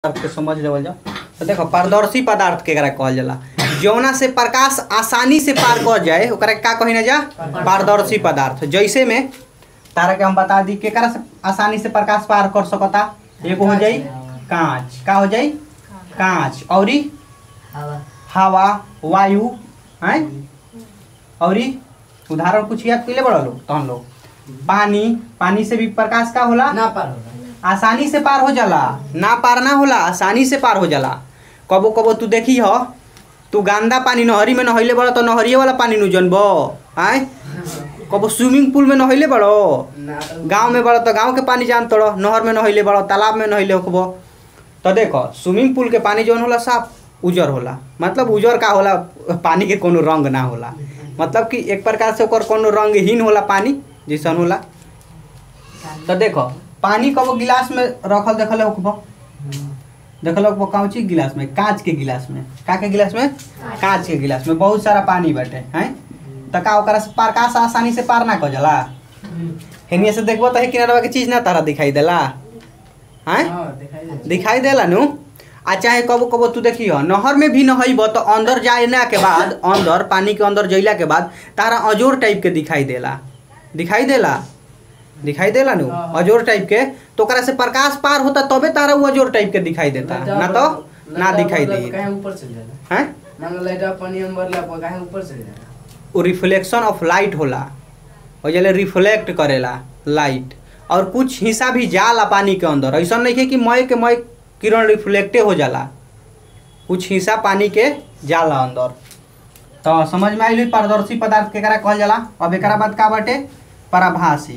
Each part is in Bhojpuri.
पदार्थ के समझ लेवल जाओ तो देखो पारदर्शी पदार्थ केकरा कहल जाला जौना से प्रकाश आसानी से पार कर जाए ओकरा के का कही ना जा पारदर्शी पदार्थ जैसे में तारा के हम बता दी केकरा से आसानी से प्रकाश पार कर सकता एगो हो जाई कांच का हो जाई कांच औरी हवा हवा वायु हैं औरी उदाहरण कुछ याद कैले बड़ा लोग तहन लोग पानी पानी से भी प्रकाश का होला ना पार होला आसानी से पार हो जाला ना पार ना होला आसानी से पार हो जाला कबो कबो तू देखी हो तू गंदा पानी नहरी में नहैले बड़ो तो नहरिए वाला पानी नु जनबो आय कबो स्विमिंग पूल में नहैले बड़ो ना तो गांव में बड़ो तो गांव के पानी जान तड़ो नहर में नहैले बड़ो तालाब में नहैले होकबो तो देखो स्विमिंग पूल के पानी जौन होला साफ उजर होला मतलब उजर का होला पानी के कोनो रंग ना होला मतलब कि एक प्रकार से ओकर कोनो रंगहीन होला पानी जैसन होला तो देखो पानी कबो गिलास में रखल देखल होकबो देखल होकबो काउची गिलास में कांच के गिलास में का के गिलास में कांच के गिलास में बहुत सारा पानी बाटे हैं त का ओकरा से प्रकाश आसानी से पार ना कर जाला हेनिया से देखबो त हे किनारवा के चीज ना तारा दिखाई देला हैं हाँ दिखाई दे दिखाई देला नु आ चाहे कबो कबो तू देखियो नहर में भी नहैबो तो अंदर जाना के बाद अंदर पानी के अंदर जइला के बाद तारा अजोर टाइप के दिखाई देला दिखाई देला दिखाई देला नु हाँ। अजोर टाइप के तो ओकरा से प्रकाश पार होता तबे तारा वो अजोर टाइप के दिखाई देता ना तो ना दिखाई दे कहीं ऊपर चल जाला हैं मान लो लाइट पानी में भरला पर कहीं ऊपर चल जाला वो रिफ्लेक्शन ऑफ लाइट होला और जले रिफ्लेक्ट करेला लाइट और कुछ हिस्सा भी जाला पानी के अंदर ऐसा नहीं है कि मय के मय किरण रिफ्लेक्टे हो जाला कुछ हिस्सा पानी के जाला अंदर तो समझ में आइल पारदर्शी पदार्थ केकरा कहल जाला अब एकरा बाद का बाटे पराभासी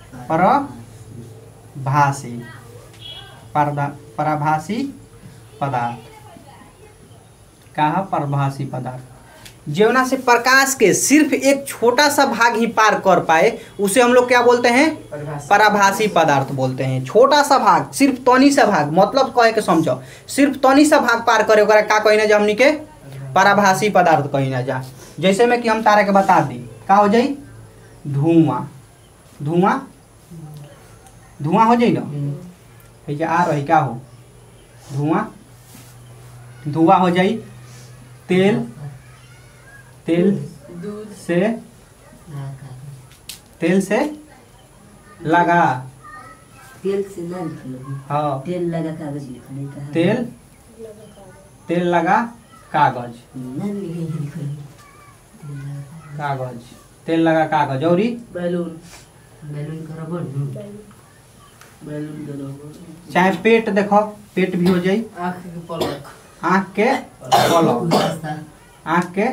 पराभासी परदा पराभासी पदार्थ का है परभासी पदार्थ जौना से प्रकाश के सिर्फ एक छोटा सा भाग ही पार कर पाए उसे हम लोग क्या बोलते हैं परिभाषा पराभासी पदार्थ बोलते हैं छोटा सा भाग सिर्फ तनी सा भाग मतलब कहे के समझो सिर्फ तनी सा भाग पार करे ओकरा का कही ना जा हमनी के पराभासी पदार्थ कही ना जा जैसे में कि हम तारा के बता दी का हो जाई धुआं धुआं धुआं हो जाई ना है जे आ रही का हो धुआं धुआं हो जाई तेल तेल दूध से तेल से लगा तेल से ना निकलो हाँ तेल लगा कागज लिखने का तेल तेल लगा कागज ना लिखे लिखो कागज तेल लगा कागज औरी बैलून बैलून करबो न बैलून दलो चाहे पेट देखो पेट भी हो जाई आँख के पलक आँख के पलक आँख के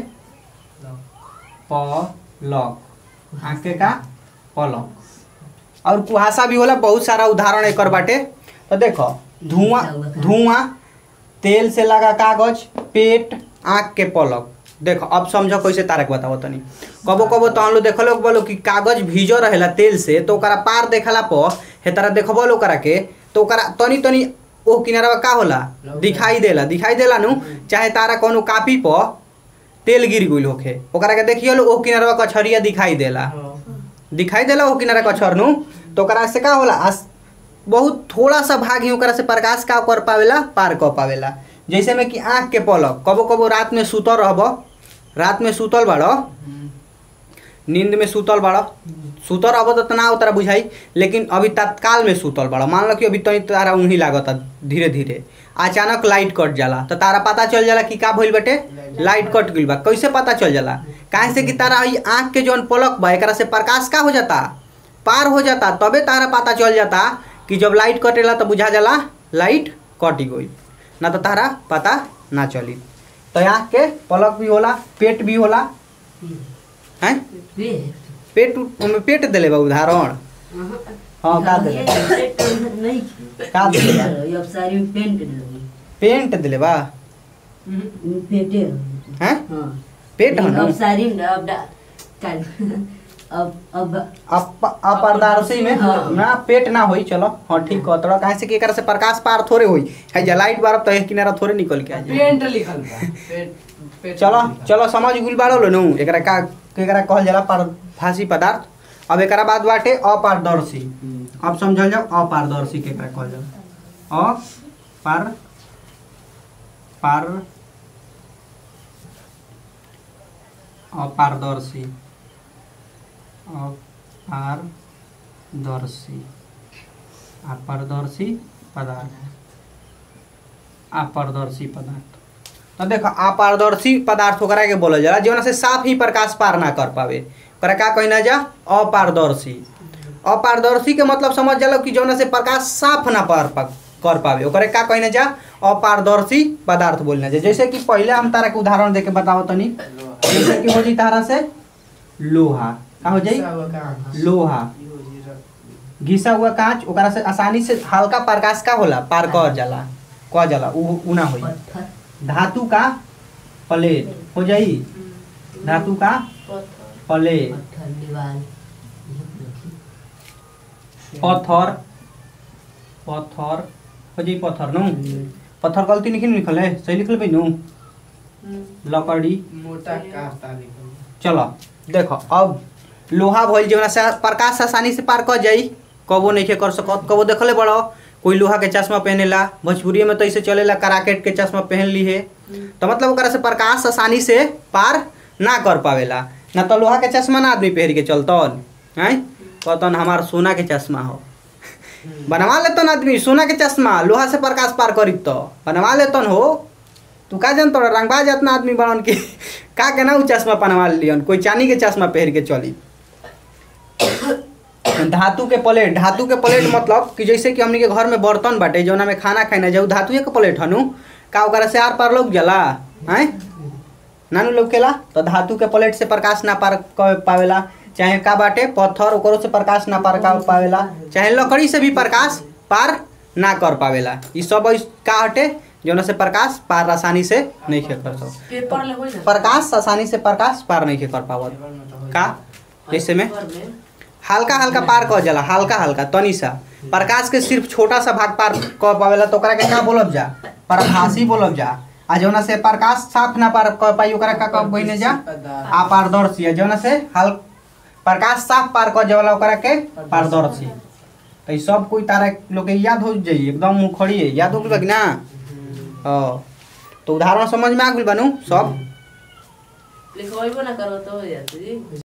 पलक आँख के का पलक और कुहासा भी होला बहुत सारा उदाहरण एकर बाटे तो देखो धुआं धुआं तेल से लगा कागज पेट आँख के पलक देखो अब समझो कैसे तारक बताओ तनी कबो कबो तो हम लोग देखलो बोलो कि कागज भीजो रहेला तेल से तो ओकरा पार देखला पर हे तारा देखबो लो ओकरा के तो ओकरा तनी तनी ओ किनारा का होला दिखाई देला दिखाई देला नु चाहे तारा कोनो कापी पर तेल गिर गइल होखे ओकरा के देखियो लो ओ किनारा कछरिया दिखाई देला दिखाई देला ओ किनारा कछर नु तो ओकरा से का होला आस बहुत थोड़ा सा भाग ही ओकरा से प्रकाश का कर पावेला पार कर पावेला जैसे में कि आँख के पलक कबो कबो रात में सुतल रहबो रात में सुतल बाड़ो नींद में सुतल बाड़ो सुतल रहबो तो ना उतरा बुझाई लेकिन अभी तत्काल में सुतल बाड़ो मान लो कि अभी तनी तारा उन्हीं लागता धीरे धीरे अचानक लाइट कट जाला तो तारा पता चल जाला कि का भइल बटे लाइट कट गइल बा कैसे पता चल जाला काहे से कि तारा ई आँख के जौन पलक बा एकरा से प्रकाश का हो जाता पार हो जाता तबे तारा पता चल जाता कि जब लाइट कटेला तो बुझा जाला लाइट कट गई ना तो तारा पता ना चली तो आँख के पलक भी होला पेट भी होला हैं पेट ओमे पेट देले बा उदाहरण हाँ का देले नहीं का देले बा अब सारी में पेंट लगी पेंट देले बा पेटे हैं हाँ पेट है ना अब सारी में अब डा- काल- अब अब अप अपारदर्शी में हाँ। ना पेट ना होई चलो हाँ ठीक कह तोड़ा काहे से कि एकरा से प्रकाश पार थोड़े होई है जा लाइट बारब तो एक किनारा थोड़े निकल के आ जाई पेंट लिखल बा पेट पेट चलो लिखल। चलो समझ गुल बाड़ो लो नु एकरा का एकरा कहल जाला पारभासी पदार्थ अब एकरा बाद बाटे अपारदर्शी अब समझल जाओ अपारदर्शी केकरा कहल जाला अपार पार अपारदर्शी अपारदर्शी अपारदर्शी पदार्थ अपारदर्शी पदार्थ तो देखो अपारदर्शी पदार्थ ओकरा के बोलल जाला जौना से साफ ही प्रकाश पार ना कर पावे ओकरा का कहना जा अपारदर्शी अपारदर्शी के मतलब समझ जाला कि जौना से प्रकाश साफ ना पार पा कर पावे ओकरे का कहना जा अपारदर्शी पदार्थ बोलना जा जैसे कि पहले हम तारा के उदाहरण देके बताओ तनी जैसे कि हो जी तारा से लोहा का हो जाई लोहा घिसा हुआ कांच ओकरा से आसानी से हल्का प्रकाश का होला पार कर जाला क जाला उ उ ना होई पत्थर धातु का प्लेट हो जाई धातु का प्लेट पत्थर दीवार पत्थर पत्थर हो जाई पत्थर नु पत्थर गलती नहीं लिखल है सही लिखल बे नु लकड़ी मोटा कास्ता निकल चलो देखो अब लोहा भइल जौना से प्रकाश आसानी से पार कर जाई कबो नहीं के कर सकत कबो देखले बड़ो कोई लोहा के चश्मा पहनेला भोजपुरी में तो ऐसे चलेला कराकेट के चश्मा पहन ली है तो मतलब ओकरा से प्रकाश आसानी से पार ना कर पावेला ना तो लोहा के चश्मा ना आदमी पहन के चलतन हैं कहतन हमार सोना के चश्मा हो बनवा लेतन आदमी सोना के चश्मा लोहा से प्रकाश पार करी तो बनवा लेतन हो तू का जानत रह रंगबाज इतना आदमी बनन के का के ना उ चश्मा बनवा लियन कोई चांदी के चश्मा पहन के चली धातु के प्लेट धातु के प्लेट मतलब कि जैसे कि हमनी के घर में बर्तन बाटे जौना में खाना खाना जाऊ धातुए के प्लेट हनु का ओकरा से आर पार लोग जला हैं नानू लोग केला तो धातु के प्लेट से प्रकाश ना पार कर पावेला चाहे का बाटे पत्थर ओकरो से प्रकाश ना पार कर पावेला चाहे लकड़ी से भी प्रकाश पार ना कर पावेला ई सब इस- का हटे जौना से प्रकाश पार आसानी से नहीं कर सकता पेपर ले हो जा प्रकाश आसानी से प्रकाश पार नहीं कर पावत का जैसे में हल्का हल्का पार कर जाला हल्का हल्का तनी सा प्रकाश के सिर्फ छोटा सा भाग पार कर पावेला तो ओकरा के का बोलब जा प्रभासी बोलब जा आ जौना से प्रकाश साफ ना पार कर पाई ओकरा का कब बहिने जा अपारदर्शी है जौना से हल प्रकाश साफ पार कर जाला ओकरा के पारदर्शी तो ई सब कोई तारा लोग के याद हो जाई एकदम मुखड़ी है याद हो गइल बा कि ना हाँ तो उदाहरण समझ में आ गइल बानू सब लिखवाइबो ना करो तो हो जाती